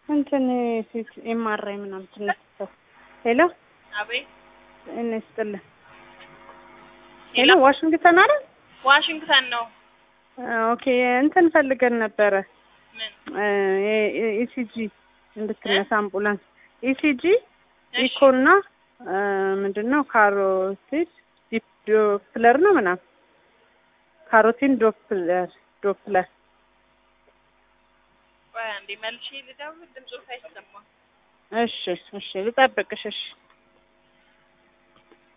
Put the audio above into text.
እንትን ሴት ኤምአርአይ ምናምን ትነሳው። ሄሎ አቤት እኔ ስጥልን። ሄሎ ዋሽንግተን አይደል? ዋሽንግተን ነው። ኦኬ እንትን ፈልገን ነበረ ምን ኢሲጂ እንድትነሳ አምቡላንስ ኢሲጂ እሺ፣ ኢኮና ምንድን ነው ካሮቲድ ዶፕለር ነው ምናምን ካሮቲን ዶፕለር ዶፕለር ቆይ አንዴ መልሼ ልደውል። ድምፁ አይሰማም። እሺ እሺ ልጠብቅሽ እሺ